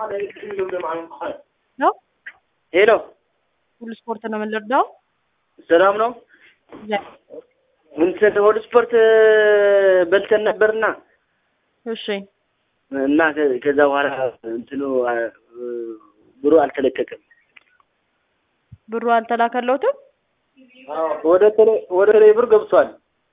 ነው ሄሎ ሁሉ ስፖርት ነው የምንረዳው። ሰላም ነው። እንትን ወደ ስፖርት በልተን ነበርና እሺ እና ከ- ከዛ በኋላ እንትኑ አ- ብሩ አልተለቀቀም። ብሩ አልተላከለውትም ወደ ቴሌ ወደ ቴሌ ብር ገብቷል።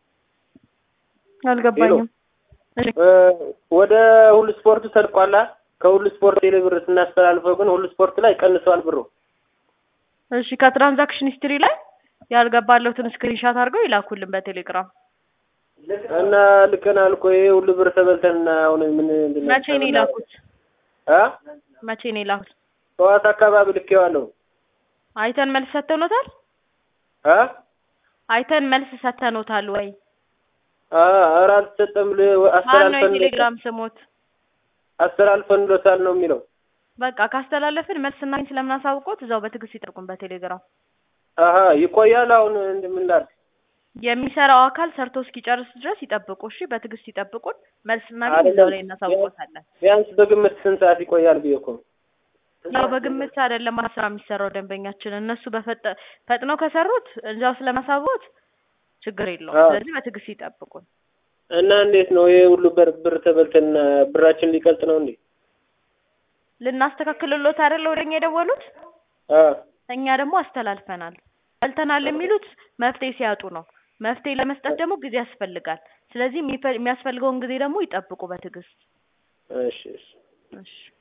አልገባኝም። እሺ እ፣ ወደ ሁሉ ስፖርቱ ተልቋላ። ከሁሉ ስፖርት ቴሌ ብር ስናስተላልፈው ግን ሁሉ ስፖርት ላይ ቀንሰዋል ብሩ። እሺ ከትራንዛክሽን ሂስትሪ ላይ ያልገባለሁትን ስክሪንሻት አድርገው ይላኩልን በቴሌግራም። እና ልከናል እኮ ይሄ ሁሉ ብር ተበልተን አሁን ምን ምንድን ነው? መቼ ነው የላኩት? አ መቼ ነው የላኩት? ጠዋት አካባቢ ልኬዋለሁ። አይተን መልስ ሰተኖታል? አ አይተን መልስ ሰተኖታል ወይ? አ ኧረ አልተሰጠም። ል- ማን ነው አስተላልፈን የቴሌግራም ስሞት? አስተላልፈን ሎታል ነው የሚለው። በቃ ካስተላለፍን መልስ እናገኝ ስለምናሳውቆት እዛው በትዕግስት ይጠብቁን በቴሌግራም። አሀ ይቆያል። አሁን እንደምናል የሚሰራው አካል ሰርቶ እስኪጨርስ ድረስ ይጠብቁ። እሺ በትዕግስት ይጠብቁን። መልስ እናገኝ እዛው ላይ እናሳውቆታለን። ቢያንስ በግምት ስንት ሰዓት ይቆያል ብዬ እኮ ነው። ያው በግምት አይደለም ስራ የሚሰራው ደንበኛችን። እነሱ በፈጠ ፈጥነው ከሰሩት እዛው ስለማሳወት ችግር የለውም። አዎ። ስለዚህ በትዕግስት ይጠብቁን። እና እንዴት ነው ይሄ ሁሉ ብር ብር ተበልተን ብራችን ሊቀልጥ ነው እንዴ? ልናስተካክልሎት አይደለ ወደኛ የደወሉት? አ እኛ ደግሞ አስተላልፈናል። በልተናል የሚሉት መፍትሄ ሲያጡ ነው። መፍትሄ ለመስጠት ደግሞ ጊዜ ያስፈልጋል። ስለዚህ የሚፈ- የሚያስፈልገውን ጊዜ ደግሞ ይጠብቁ በትዕግስት። እሺ እሺ እሺ